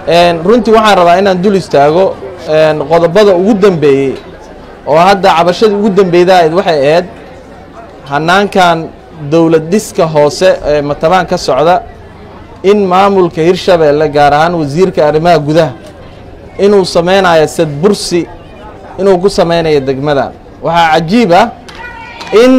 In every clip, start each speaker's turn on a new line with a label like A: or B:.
A: runtii waxaan rabaa inaan dul istaago qodobada ugu dambeeyey oo hadda cabashadii ugu dambeyda ayd waxay ahayd hanaankan dowlad dhiska hoose ee matabaan ka socda in maamulka hirshabeelle gaar ahaan wasiirka arrimaha gudaha inuu samaynayo sadbursi inuu ku samaynayo degmadan waxaa cajiib ah in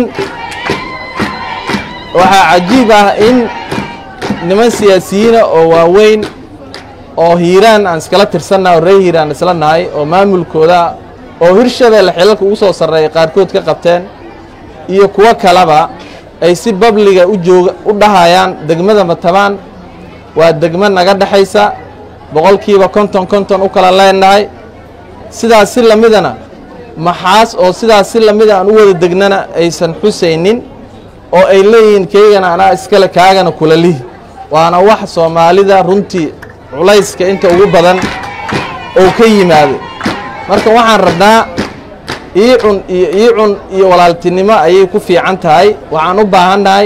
A: waxaa cajiib ah in niman siyaasiyiina oo waaweyn oo hiiraan aan iskala tirsannaha oo reer hiiraan isla nahay oo maamulkooda oo hirshabeelle xilalka ugu soo sarreeya qaarkood ka qabteen iyo kuwo kaleba ay si babliga u jooga u dhahayaan degmada matabaan waa degmo naga dhexaysa boqolkiiba konton konton u kala leenahay sidaas si lamidana maxaas oo sidaas si lamida aan u wada degnana aysan xusaynin oo ay leeyihiin keygana anaa iskale kaagana kula lihi waana wax soomaalida runtii culayska inta ugu badan oo ka yimaado marka waxaan rabnaa iicun iyo iicun iyo walaaltinimo ayay ku fiican tahay waxaan u baahannahay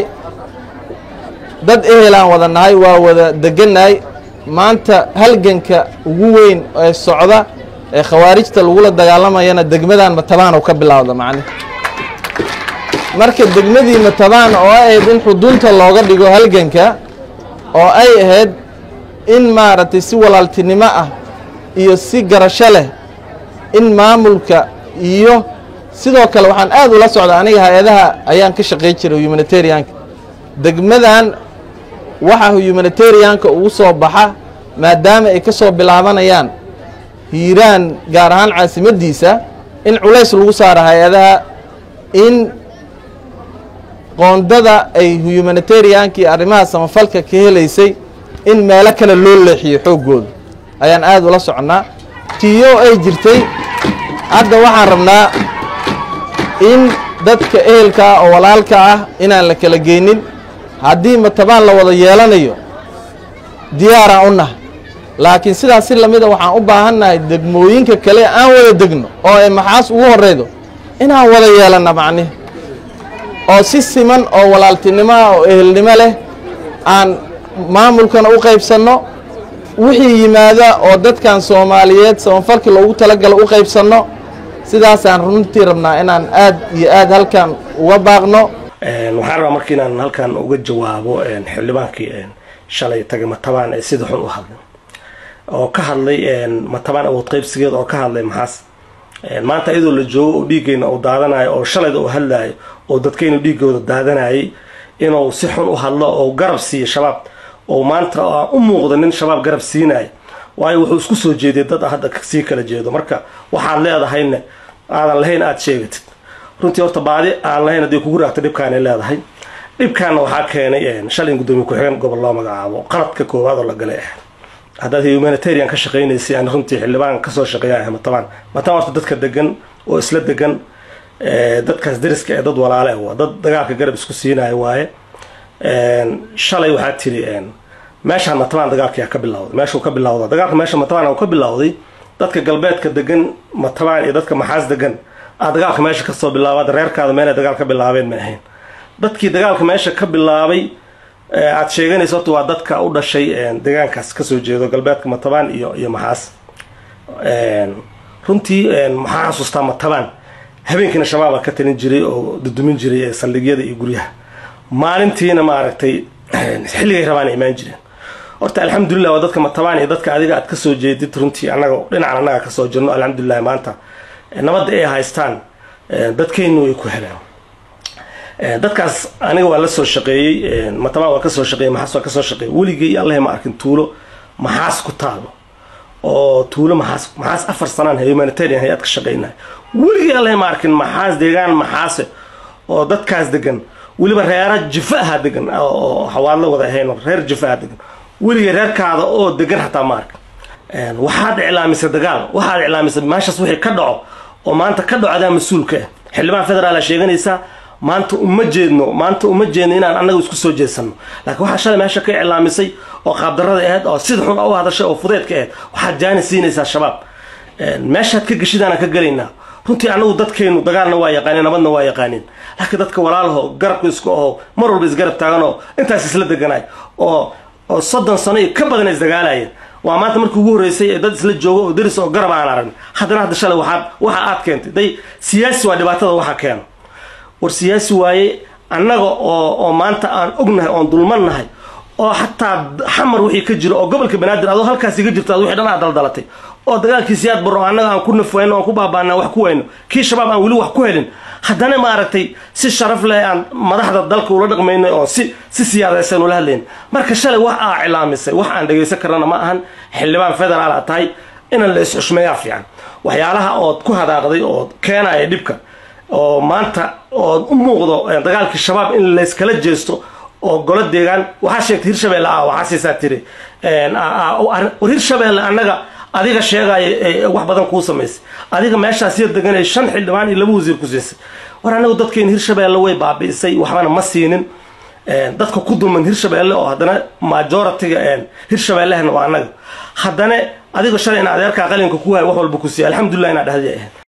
A: dad ehelaan wada nahay waa wada degannahay maanta halganka ugu weyn ee socda ee khawaarijta lagula dagaalamayana degmadan matabaan oo ka bilowda macni marka degmadii matabaan oo ahayd in xudunta looga dhigo halganka oo ay ahayd in maaragtay si walaaltinimo ah iyo si garasho leh in maamulka iyo sidoo kale waxaan aad ula socda aniga hay-adaha ayaan ka shaqay jiray humanitarianka degmadan waxa humanitarianka ugu soo baxa maadaama ay ka soo bilaabanayaan hiiraan gaar ahaan caasimaddiisa in culays lagu saaro hay-adaha in qoondada ay humanitarianka iyo arrimaha samafalka ka helaysay in meelo kale loo leexiyo xooggooda ayaan aad ula soconnaa tiyo ay jirtay hadda waxaan rabnaa in dadka ehelka ah oo walaalka ah inaan la kala geynin haddii matabaan la wada yeelanayo diyaaraan u nahay laakiin sidaas si lamida waxaan u baahannahay degmooyinka kale aan wada degno oo ay maxaas ugu horreydo inaan wada yeelanna macnihi oo si siman oo walaaltinimo ah oo ehelnimo leh aan maamulkana u qaybsanno wixii yimaada oo dadkan soomaaliyeed samafalkii loogu talagalo u qaybsanno sidaasaan runtii rabnaa inaan aad iyo aad halkan uga baaqno
B: waxaan rabaa marka inaan halkan uga jawaabo xildhibaankii shalay tagay matabaan ee sida xun u hadlay oo ka hadlay matabaan awood qaybsigeeda oo ka hadlay maxaas maanta iyadoo la joogo oo dhiiggeyna uu daadanayo oo shalayda uu hadlayo oo dadkaynu dhiiggooda daadanayay inuu si xun u hadlo oo garab siiyo shabaab oo maanta u muuqda nin shabaab garab siinayo waayo wuxuu isku soo jeeday dad hadda sii kala jeedo marka waxaad leedahayna aadan lahayn aada sheegatid runtii horta baadi aan lahayn haddii kugu raagto dhibkaanay leedahay dhibkaana waxaa keenay shalay in guddoomiye ku-xigeen gobol loo magacaabo qaladka koowaad oo la galay ah haddaad humanitarian ka shaqaynaysay aan runtii xildhibaan kasoo shaqeeya ah matabaan matabaan horta dadka degan oo isla degan dadkaas dariska ee dad walaale ah waa dad dagaalka garab isku siinaya waaye shalay waxaa tiri meeshaan matabaan dagaalkayaa ka bilawday meeshuu ka bilawda dagaalka meesha matabaan uu ka bilawday dadka galbeedka degan matabaan iyo dadka maxaas degan aa dagaalka meesha kasoo bilaabaad reerkaada meelay dagaal ka bilaabeen ma ahayn dadkii dagaalka meesha ka bilaabay aada sheeganaysa horta waa dadka u dhashay deegaankaas kasoo jeedo galbeedka matabaan iyo iyo maxaas runtii maxaa xasuustaa matabaan habeenkiina shabaaba ka talin jiray oo dudumin jiray saldhigyada iyo guryaha maalintiina maaragtay xilligay rabaan imaan jireen horta alxamdulilah waa dadka matabaan iyo dadka adiga aad kasoo jeedid runtii anaga dhinacan annaga kasoo jirno alxamdulilah maanta nabadda ay haystaan dadkeynu ay ku helaan dadkaas aniga waa la soo shaqeeyey matabaan waa kasoo shaqeeyey maxaas waa kasoo shaqeeyey weligay allahi ma arkin tuulo maxaas ku taalo oo tuulo maxaas maxaas afar sanaan humanitarian hay-ad ka shaqeynahay weligay allahi ma arkin maxaas deegaan maxaase oo dadkaas degan weliba reera jifa aha degan oo xawaadla wada ahayn reer jifa aha degan weligay reerkaada oo degan xataa ma arkin waxaad iclaamisay dagaal waxaad iclaamisay meeshaas wixii ka dhaco oo maanta ka dhaco adaa mas-uulka ah xildhibaan federaal sheeganaysaa maanta uma jeedno maanta uma jeedno inaan annaga isku soo jeedsano laakiin waxaa shalay meesha ka iclaamisay oo qaabdarada ahayd oo sida xun u hadashay oo fudeedka ahayd waxaad jaani siinaysaa shabaab meeshaad ka geshidaanaan ka gelaynaa runtii anagu dadkeenu dagaalna waa yaqaaneen nabadna waa yaqaaneen laakiin dadka walaalaho garabka isku aho mar walba isgarab taaganoo intaas isla deganaay oo oo soddon sano iyo ka badan isdagaalayeen waa maanta markii ugu horreysay ee dad isla joogo oo deris oo garab aan aragn haddana hadda shalay waxaad waxa aad keentay day siyaasi waa dhibaatada waxa keeno war siyaasi waaye annaga oo oo maanta aan ognahay oon dulmannahay oo xataa xamar wixii ka jiro oo gobolka banaadir adoo halkaas iga jirto ad wixii dhan aad daldalatay oo dagaalkii siyaad barro annaga aan ku nafwayno aan ku baabaana wax ku wayno kii shabaab aan weli wax ku helin haddana maaragtay si sharaf leh aan madaxda dalka ula dhaqmaynay oo si si siyaadaysan ula hadlayn marka shalay wax aa cilaamisay wax aan dhagaysan karnana ma ahan xildhibaan federaal a tahay inaan la is-xushmeeyaa fiican waxyaalaha ood ku hadaaqday oo keenaya dhibka oo maanta ood u muuqdo dagaalkii shabaab in layskala jeesto oo golo deegaan waxaa sheegtay hirshabeelle ah waxaa siisaa tiri war hirshabeelle annaga adiga sheegaya wax badan kuu samaysay adiga meeshaas yar deganay shan xildhibaan iyo laba wasiir ku siisay war annagu dadkeena hirshabeelle way baabi'isay waxbana ma siinin dadka ku dulman hirshabeelle oo haddana majoritiga hirshabeellehna waa annaga haddana adiga shalay in adeerkaa qalinka ku haya wax walba ku siiya alxamdulilah inaad dhahdi ahayd